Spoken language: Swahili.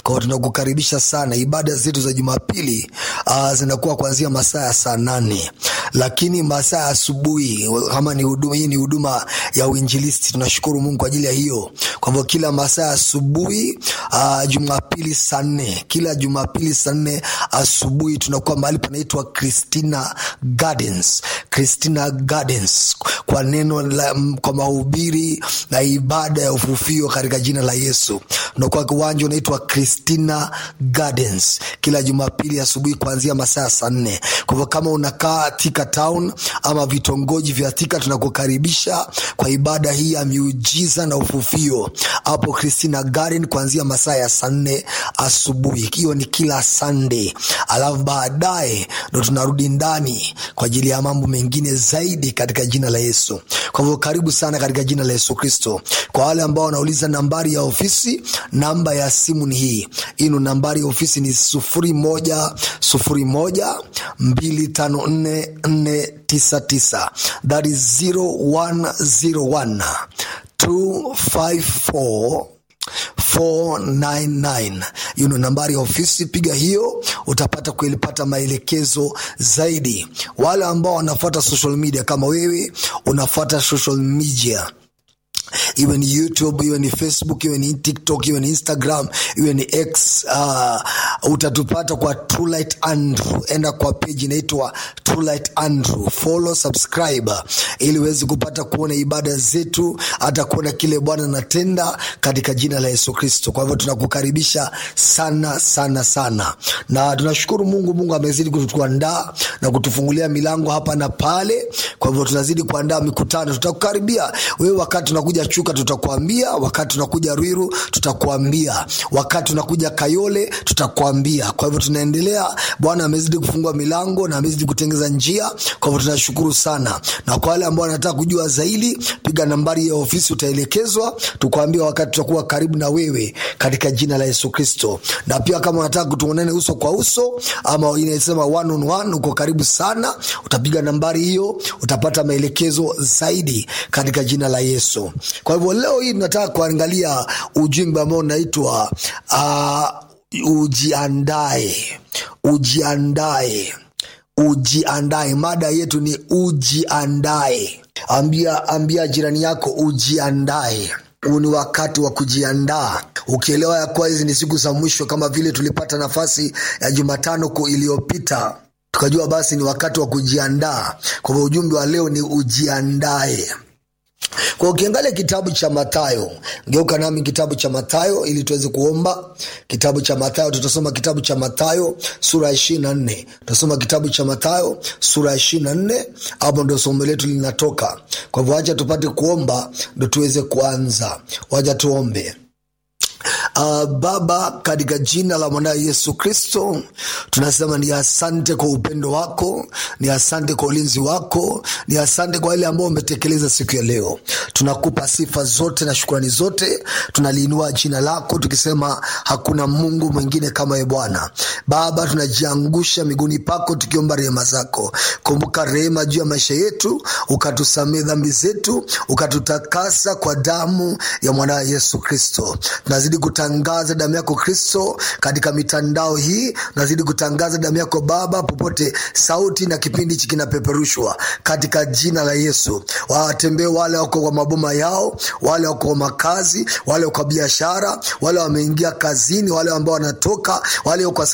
kwa hiyo tunakukaribisha sana ibada zetu za jumapili uh, zinakuwa kuanzia masaa ya saa nane lakini masaa ya asubuhi kama ni huduma hii ni huduma ya uinjilisti tunashukuru mungu kwa ajili ya hiyo kwa hivyo kila masaa ya asubuhi uh, jumapili saa nne kila jumapili saa nne asubuhi tunakuwa mahali panaitwa christina gardens christina gardens kwa neno la, kwa mahubiri na ibada ya ufufio katika jina la yesu unakuwa kiwanja unaitwa christina gardens kila jumapili asubuhi kuanzia masaa ya saa nne kwa hivyo kama unakaa tika town ama vitongoji vya tika tunakukaribisha kwa ibada hii ya miujiza na ufufio hapo christina garden kuanzia masaa ya saa nne asubuhi hiyo ni kila sunday alafu baadaye ndo tunarudi ndani kwa ajili ya mambo mengine zaidi katika jina la yesu kwa hivyo karibu sana katika jina la yesu kristo kwa wale ambao wanauliza nambari ya ofisi namba ya simu ni hii ino nambari ya ofisi ni sufuri moja sufuri moja mbili tano nne nne tisa tisa that is 0101 254 499 hiyo ndo nambari ya ofisi piga hiyo utapata kuilipata maelekezo zaidi wale ambao wanafuata social media kama wewe unafuata social media iwe ni youtube iwe ni facebook iwe ni tiktok iwe ni instagram iwe ni x uh, utatupata kwa trulight andrew enda kwa peji inaitwa trulight andrew follow subscribe ili uweze kupata kuona ibada zetu hata kuona kile bwana anatenda katika jina la yesu kristo kwa hivyo tunakukaribisha sana sana sana na tunashukuru mungu mungu amezidi kutuandaa na kutufungulia milango hapa na pale kwa hivyo tunazidi kuandaa mikutano tutakukaribia wewe wakati tunakuja chuka tutakuambia wakati tunakuja rwiru tutakuambia wakati tunakuja kayole tutakuambia kwa hivyo tunaendelea bwana amezidi kufungua milango na amezidi kutengeza njia kwa hivyo tunashukuru sana na kwa wale ambao wanataka kujua zaidi piga nambari ya ofisi utaelekezwa tukuambia wakati tutakuwa karibu na wewe katika jina la yesu kristo na pia kama unataka kutuonane uso kwa uso ama inasema one on one uko karibu sana utapiga nambari hiyo utapata maelekezo zaidi katika jina la yesu kwa hivyo leo hii tunataka kuangalia ujumbe ambao unaitwa uh, ujiandae ujiandae ujiandae mada yetu ni ujiandae ambia ambia jirani yako ujiandae huu ni wakati wa kujiandaa ukielewa ya kuwa hizi ni siku za mwisho kama vile tulipata nafasi ya jumatano iliyopita tukajua basi ni wakati wa kujiandaa kwa hivyo ujumbe wa leo ni ujiandae kwa ukiangalia kitabu cha mathayo geuka nami kitabu cha mathayo ili tuweze kuomba kitabu cha mathayo tutasoma kitabu cha mathayo sura ya ishiri na nne tutasoma kitabu cha mathayo sura ya ishiri na nne hapo ndo somo letu linatoka kwa hivyo wacha tupate kuomba ndo tuweze kuanza wacha tuombe Uh, baba katika jina la mwanaye yesu kristo tunasema ni asante kwa upendo wako ni asante kwa ulinzi wako ni asante kwa wale ambao umetekeleza siku ya leo tunakupa sifa zote na shukrani zote tunaliinua jina lako tukisema hakuna mungu mwingine kama ye bwana baba tunajiangusha miguuni pako tukiomba rehema zako kumbuka rehema juu ya maisha yetu ukatusamee dhambi zetu ukatutakasa kwa damu ya mwanaye yesu kristo tunazidi kutangaza damu yako kristo katika mitandao hii nazidi kutangaza damu yako baba popote sauti na kipindi hichi kinapeperushwa katika jina la yesu watembee wale wako kwa maboma yao wale wako kwa makazi wale kwa biashara wale wameingia kazini wale ambao wanatoka wale kwa